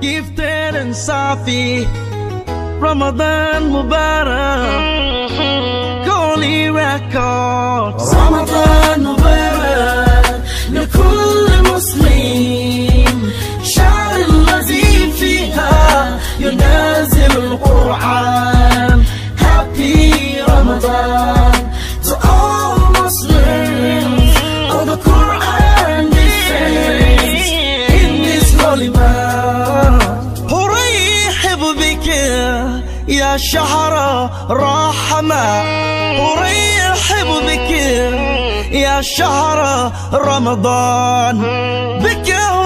gifted and Safi. Ramadan Mubarak, Holy Records. رمضان مبارك لكل مسلم شهر الذي فيها ينزل القرآن Happy Ramadan to all Muslims of the Quran descends in this holy month أرحب بك يا شهر رحمة أرحب بك يا شهر رمضان بك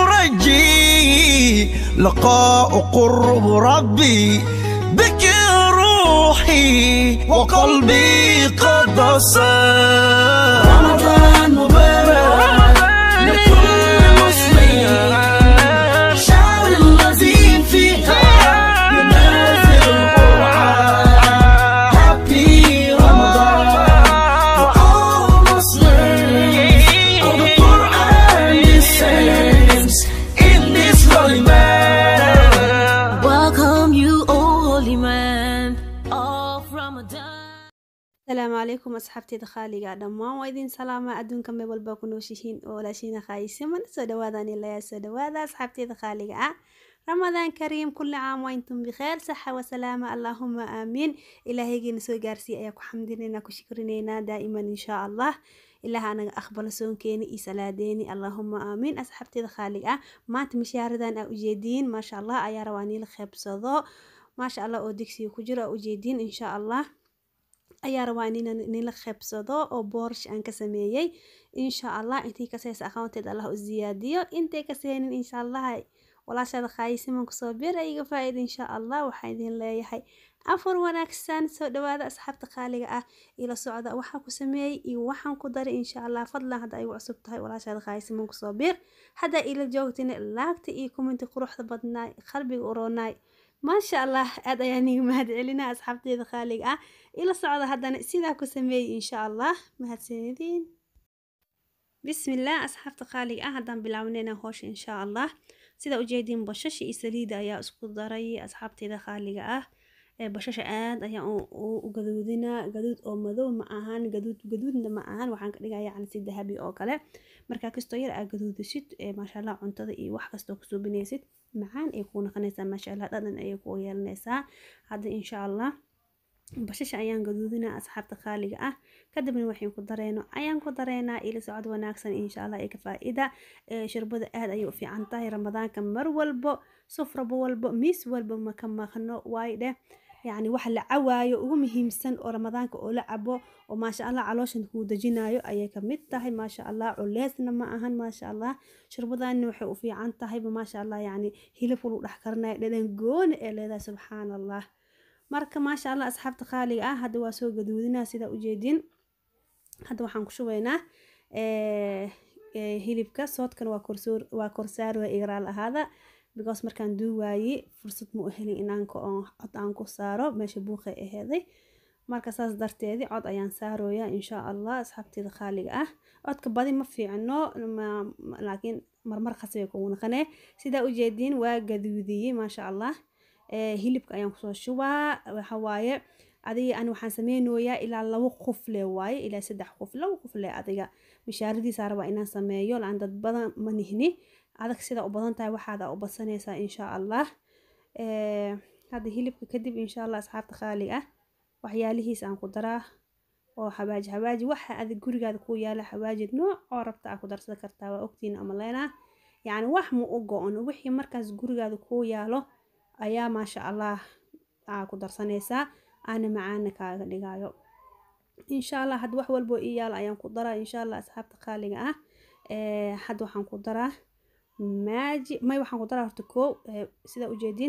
أرجي لقاء قرب ربي بك روحي وقلبي قد صار رمضان مبارك لكل مسلم شهر الذي فيها ينزل القرآن Happy Ramadan for all Muslims of the Quran descends in this holy man. Welcome you, O holy man of Ramadan. asalaamu calaykum asxaabteeda khaaliga dhammaan waa idin salaama adduunka meel walba ku nooshihiin oo walaashiina khaayisiman soo dhawaadaan ilayaa soo dhawaada asxaabteeda khaaliga ah ramadaan kariim kulli caam waa intum bikheer saxa wasalaama allaahuma aamiin ilaahaygiina soo gaarsiiya ayaa ku xamdinaynaa ku shukrineynaa daa'iman inshaa allah ilaah anaga aqbalo soonkeeni iyo salaadeeni allaahuma aamiin asxaabteeda khaaliga ah maanta mishaaradan aa ujeediin maasha allah ayaa rabaa niila qeybsado maasha allah oo digsiga ku jiro aa ujeediin inshaa allah ayaa rabaa inaan nila qeybsado oo boorsh aan ka sameeyey insha allah intii kaseysa aqoonteed allah u ziyaadiyo intay kaseynin insha allah walaashaada khaayisiman kusoo bir iga faa-ida insha allah waxaa idin leeyahay afar wanaagsan soo dhawaada asxaabta qaaliga ah ila socda waxaa ku sameeyey iyo waxaan ku daray insha allah fadlan hadda ay u cusub tahay walaashaada khaayisiman kusoo bir haddaa ila joogtina laagta iyo kuminti quruxda badnaay qalbiga uroonaay maasha allah aad ayaa niga mahad celinaa asxaabteeda khaaliga ah ila socda haddana sidaa ku sameeyey insha allah mahadsanidin bismillaah asxaabta qaaliga ah haddaan bilaawnayna howsha insha allah sida ujeediin bashasha iyo saliida ayaa isku daray asxaabteeda khaaliga ah ee bashasha aad ayaa u gaduudinaa gaduud oo madow ma ahan gaduud gaduudna ma ahan waxaan ka dhigaya yani si dahabi oo kale markaa kastoo yar aa gaduudisid maasha allah cuntada iyo wax kastoo kusoo binaysid macaan ay kuu noqonaysaa maasha allah dhadhan ayay kuu yeelanaysaa hadda insha allah bashasha ayaan gaduudinaa asxaabta khaaliga ah kadibna waxaan ku dareyno ayaan ku dareynaa ila socod wanaagsan insha allah ee ka faa-ida shirbada aad ayay u fiican tahay ramadaanka mar walbo sufraba walbo miis walba maka maqno waayo dheh yacni waxa la cawaayo ugu muhiimsan oo ramadaanka oo la cabo oo maasha allah calooshan kuu dejinayo ayay kamid tahay maasha allah culeesna ma ahan maasha allah shirbadani waxay u fiican tahayba maasha allah yacni hilibka lagu dhex karinayo dhadhan gooni ee leedahay subxaan allah marka maasha allah asxaabta qaaliga ah hadda waa soo gaduudinaa sidaa ujeedin hadda waxaan ku shubaynaa hilibka soodkan waa korsoor waa korsaar waa igraal ahaada because markaan duuwaaye fursad ma u helin inaan cod aan ku saaro meesha buuqay aheeday marka saas darteedi cod ayaan saarooyaa insha allah asxaabteeda khaaliga ah codka badi ma fiicno laakiin marmar khasbay kugu naqanee sidaa ujeediin waa gaduudiyey maasha allah hilibka ayaan kusoo shubaa waxawaaye adiga ani waxaan sameynooyaa ilaa labo qufle waaye ilaa saddex qof labo qufle adiga mishaaradiisa rabaa inaan sameeyo laan dad badan ma nihni adag sida u badan tahay waxaada u badsanaysaa insha allah hadda hilibka kadib insha allah asxaabta khaali ah waxyaalihiis aan ku daraa oo xawaaji xawaaji waxa adig gurigaada ku yaala xawaajid nooc oo rabta aa ku darsan kartaa waa ogtiin amaleena yacni wax ma u go-on wixii markaas gurigaada ku yaalo ayaa maasha allah aa ku darsanaysaa aana macaana kaaga dhigayo insha allah hadda wax walboo ii yaalo ayaan ku daraa insha allah asxaabta qaaliga ah hadda waxaan ku daraa maaji may waxaan ku daraa horta koow sidaa ujeedin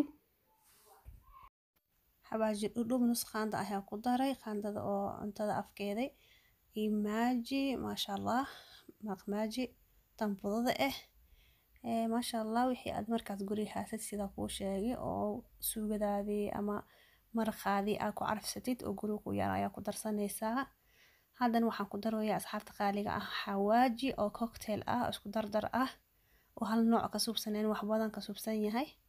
xawaaji dhudhub nus qaanda ayaa ku daray qaandada oo cuntada afkeeday iyo maaji maasha allah maqmaaji tanbudada ah maasha allah wixii aad markaas guriga haasad sida kuu sheegay oo suugadaadii ama maraqaadii aad ku carfsatid oo guriga ku yaala ayaa ku darsanaysaa haddana waxaan ku daroyaa asxaabta qaaliga ah xawaaji oo cocktail ah isku dardar ah oo hal nooc ka subsaneen wax badan ka subsan yahay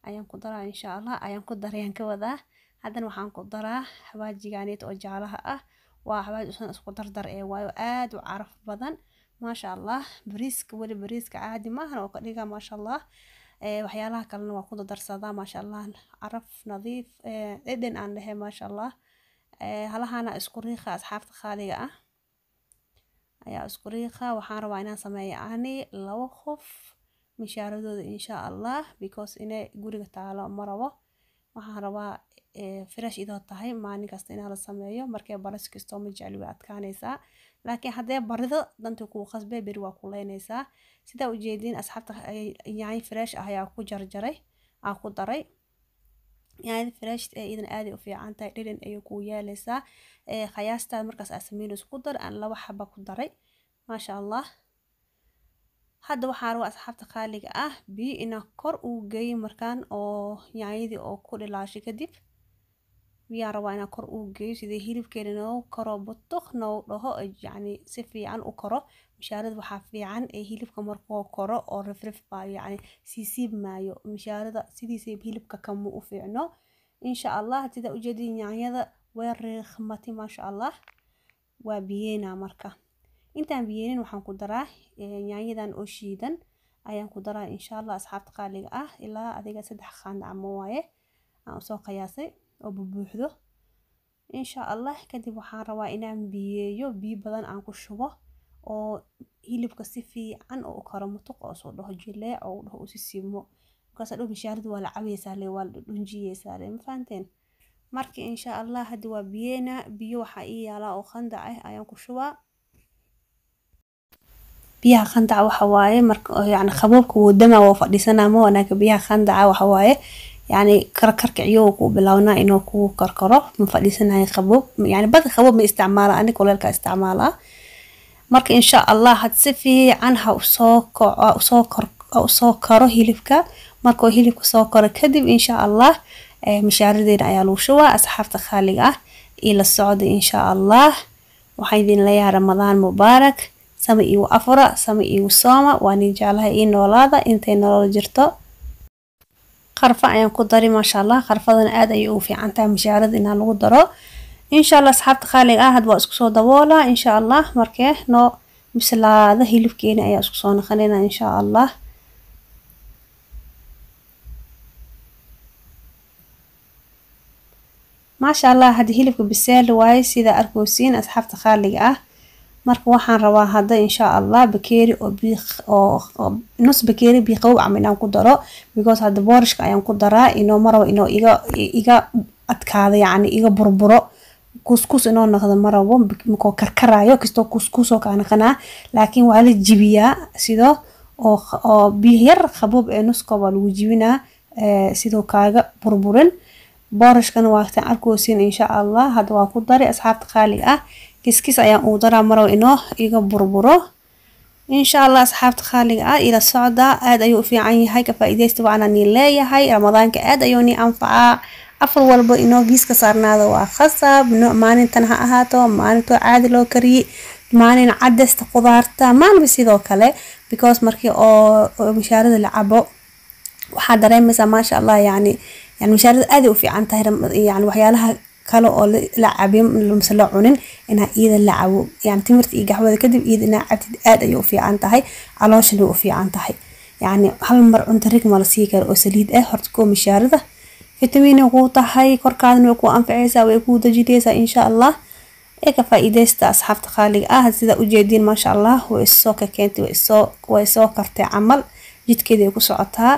ayaan ku daraa insha allah ayaan ku darayaan ka wadaa haddana waxaan ku daraa xawaajiganeet oo jaalaha ah waa xawaaj usan isku dardar ee waayo aad u caraf badan maasha allah bariiska weli bariiska caadi maahan oo ka dhiga maasha allah waxyaalaha kalena waa ku dardarsadaa maasha allah caraf nadiif dhedhen aan dhehe maasha allah halahana isku riiqa asxaabta khaaliga ah ayaa isku riiqa waxaan rabaa inaan sameeyo ani labo qof mishaaradooda insha allah because inay guriga taalo ma rabo waxaan rabaa fresh idoo tahay maalin kasta inaa la sameeyo markay baras kastoo ma jecli way adkaanaysaa laakiin haddee barido dantii kuu qasbee beri waa ku leynaysaa sidaa ujeediin asxaabta yaanyo fresh ah ayaa ku jarjaray aa ku daray yaanyada fresh ee idan aaday u fiican tahay dhedhan ayay kuu yeelaysaa khayaastaada markaas aa sameynayso ku dar aan laba xaba ku daray maasha allah hadda waxaa rabaa asxaabta qaaliga ah biyo inaa kor uu geeyo markaan oo yaanyadii oo ku dhilaashay kadib biyaa rabaa inaa kor uu geeyo sidii hilibkeena noo karo butuq noo dhaho yacni si fiican u karo mishaarada waxaa fiican ee hilibka markuu koro oo rifrif baayo yacni siisiib maayo mishaarada sidiisa hilibka kama u fiicno insha allah sida ujeedin yaanyada way riiqmati maasha allah waa biyeena marka intaan biyeenin waxaan ku daraa yaanyadan oo shiidan ayaan ku daraa insha allah asxaabta qaaliga ah ilaa adiga saddex qaanda ama waaye aan usoo qiyaasay oo bubuuxdo insha allah kadib waxaan rabaa inaan biyeeyo biyo badan aan ku shubo oo hilibka si fiican oo u karo mutuq oo soo dhaho jileec oo dhaho usi simo markaas dhow mishaarada waa la cabaysaa le waa la dhunjiyeysaa le ma fahanteen marka insha allah hadda waa biyeena biyo waxaa ii yaalaa oo khandac ah ayaan ku shubaa biyaha khandaca waxa waaye marka yani qaboobka wadama waa fadhiisanaa ma wanaagka biyaha khandaca waxa waaye yani karkarka iyagoo ku bilawnaa inuu ku karkaro ma fadhiisanayo qaboob yani bada qaboob ma isticmaala ani kuleelka isticmaalaa marka insha allah had si fiican ha usoo usoo kor usoo karo hilibka markuu hilibka soo karo kadib insha allah mishaaradeena ayaa lagu shubaa asxaabta khaaliga ah iyo la socda insha allah waxaan idin leeyahay ramadaan mubaarak sama iigu afura sama iigu sooma waan ii jeclahay ii noolaada intay nolol jirto qarfa ayaan ku dari maasha allah qarfadana aad ayay ugu fiican tahay mishaarada inaa lagu daro insha allah asxaabta khaaliga ah had waa isku soo daboolaa insha allah markee noo bislaada hilibkeena ayaa isku soo naqanayna insha allah maasha allah haddii hilibka biseel waaye sidaa arkoosiin asxaabta khaaliga ah marka waxaan rabaa hadda insha allah bakeeri oo bii oo nus bakeeri bii qabow camal inaan ku daro because hadda boorishka ayaan ku daraa inoo marabo inoo iga iga adkaado yacni iga burburo kuskus inoo noqdo marabo makoo karkarayo kastoo kuskusoo kaa naqanaa laakiin waa la jibiyaa sidoo oo oo biyo yar qaboob ee nuska waa lagu jibinaa sidoo kaaga burburin boorishkana waagtaan arkoosin insha allah hadda waa ku dari asxaabta qaaliga ah kiskis ayaan ugu daraa marow inoo iga burburo insha allah asxaabta khaaliga ah ila socda aad ayuu u fiican yahay ka faa'iidaysta waana nii leeyahay ramadaanka aad ayuu nii anfacaa afar walba inoo giiska saarnaado waa khasab maalintan ha ahaato maalintoo caadi loo kariyey maalin cadesta qudaarta maalba sidoo kale because markii oo mishaarada la cabo waxaa dareemaysaa maasha allah yani yani mishaarada aaday u fiican tahay yani waxyaalaha kale oo la cabin mase la cunin inaa iyada la cabo yani timirta iyo gaxwada kadib iyada inaa cabtid aad ayay u fiican tahay calooshana u fiican tahay yani hal mar cunto rig ma la sii karo oo saliid ah horta koo mishaarada fitamiina kuu tahay korkaadana way kuu anfacaysaa way kuu dajinaysaa insha allah ee ka faa'iidaysta asxaabta qaaliga ah sida ujeediin maasha allah way isoo ka keentay way isoo way soo kartay camal jidkeeda ay ku socotaa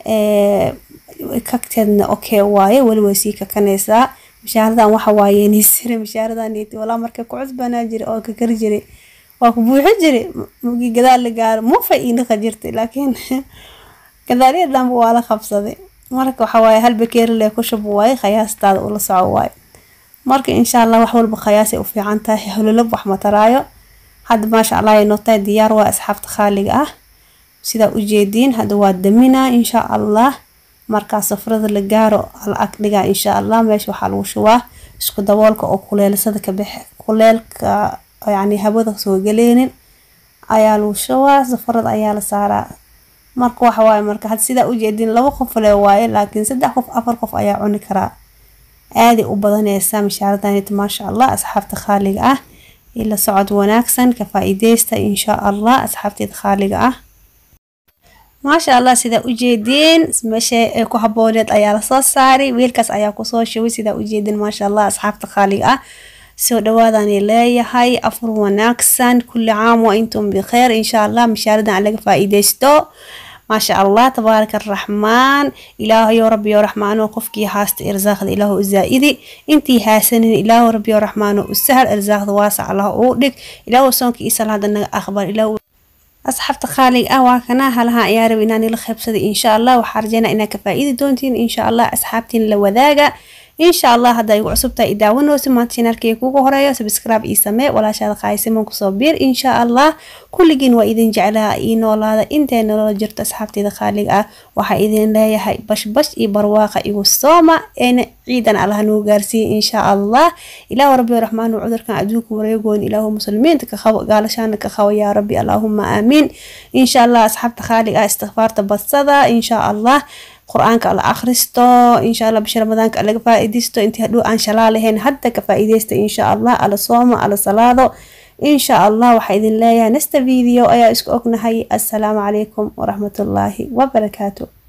kagteedna okay waaye weli way sii kakanaysaa mishaaradan waxa waaye nisire mishaaradan walaa markay ku cusbanaa jira oo kakari jiray waa ku buuxi jiray mugii gadaal la gaaro mufa iinaqa jirtay laakiin gadaalya dhanba waa la qabsaday marka waxa waaye hal bakeeri lee ku shub waaye khayaastaada ula soco waaye marka insha allah wax walba khayaasay u fiican tahay hololab wax mataraayo hadda maasha allah ay nootahay diyaar waa asxaabta khaaliga ah sidaa ujeediin hadda waa daminaa insha allah markaa safrada la gaaro la ag dhigaa insha allah meesha waxaa lagu shubaa isku daboolka oo kuleelsada ka baxe kuleelka yani hawada soo galeynin ayaa lagu shubaa safarada ayaa la saaraa marka waxa waaye marka had sidaa ujeedin laba qof le waaye laakiin saddex qof afar qof ayaa cuni karaa aaday u badaneysaa mishaaraddanit maasha allah asxaabta khaaliga ah ila socod wanaagsan ka faa-iideysta insha allah asxaabteeda khaaliga ah maasha allah sidaa ujeediin meesha ay ku habooneed ayaa lasoo saaray wiilkaas ayaa kusoo shubay sidaa ujeedin maasha allah asxaabta khaaliga ah soo dhawaadani leeyahay afur wanaagsan kulli caam waa intum bikheer insha allah mishaaradan aan laga faa-iideysto maasha allah tabaaraka araxmaan ilaahayo rabbiyo raxmaano qofkii haasta irsaaqda ilaahu u zaa-idi intii haasanin ilaahu rabbiyo raxmaano u sahal irsaaqda waasac allah uu dhig ilaahu soonka iyo salaada naga aqbal ilaahu asxaabta khaalig ah waa kana halaha ayaa raba inaan ila qaybsaday insha allah waxaa rajeynaa inaad ka faa-iidi doontiin insha allah asxaabtiin la wadaaga insha allah hadda igu cusubtahay i daawanoosi maanta shanaalkii kugu horeeyo subscribe ii samee walaashaada qaaysiman kusoo biir insha allah kulligiin waa idin jeclaha ii noolaada intay nolola jirto asxaabteeda khaaliga ah waxaa idin leeyahay bashbash iyo barwaaqa igu sooma eena ciidan allah nuu gaarsiiye insha allah ilaahu rabbi raxmaanu cudurkan adduunka wareegoon ilaahu muslimiinta ka qabo gaalashaana ka qabo yaa rabbi allaahuma aamiin insha allah asxaabta khaaliga ah istikfaarta badsada insha allah qur-aanka la akhristo insha allah bisha ramadaanka laga faa-iideysto intii hadhow aan shalaa lahayn hadda ka faa-iideysta insha allah ala soomo ala salaado insha allah waxaa idin leeyahay nasta video ayaa isku ognahay assalaamu calaykum waraxmatullaahi wabarakaatu